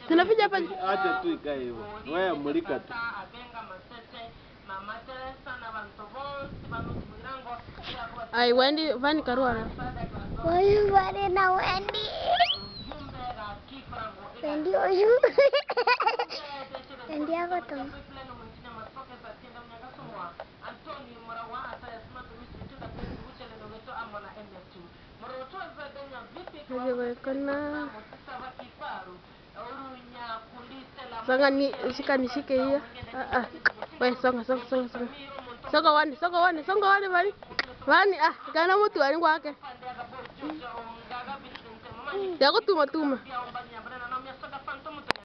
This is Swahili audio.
Tunapiga hapa. Acha tu ikae hivyo. Wewe mulika tu. Ai, Wendy, Vani Karua. Huyu bado na Wendy. Wendy huyu. Wendy hapa tu. Haiwezekana. Songa ni shika nishike hiyo. Ah ah. Wewe songa songa songa songa. Songa wani, songa wani, songa wani Vani. Vani ah, kana mtu wani kwake. Ya kutuma tuma.